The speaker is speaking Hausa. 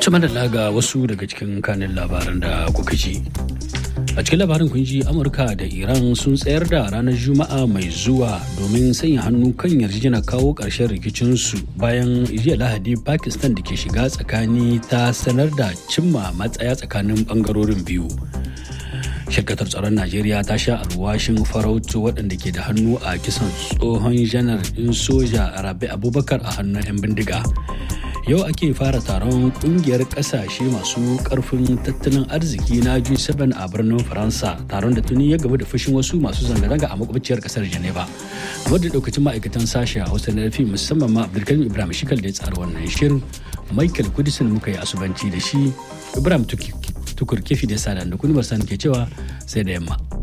Cima da laga wasu daga cikin kanin labaran da kuka ji. A cikin labarin kun ji Amurka da Iran sun tsayar da ranar Juma'a mai zuwa domin sanya hannu kan yarjejena kawo ƙarshen rikicinsu bayan jiya Lahadi Pakistan da ke shiga tsakani ta sanar da cimma matsaya tsakanin ɓangarorin biyu. shirkatar tsaron najeriya ta sha alwashin farautu waɗanda ke da hannu a kisan tsohon janar ɗin soja rabi abubakar a hannun 'yan bindiga yau ake fara taron kungiyar kasashe masu karfin tattalin arziki na G7 a birnin Faransa taron da tuni ya gaba da fushin wasu masu zanga-zanga a makwabciyar kasar Geneva. Wadda daukacin ma'aikatan sashe a Hausa na rafi musamman ma Abdulkarim Ibrahim Shikal da ya tsara wannan shirin Michael Kudisin muka yi asubanci da shi Ibrahim Tukur Kefi da Sada da Kuni ke cewa sai da yamma.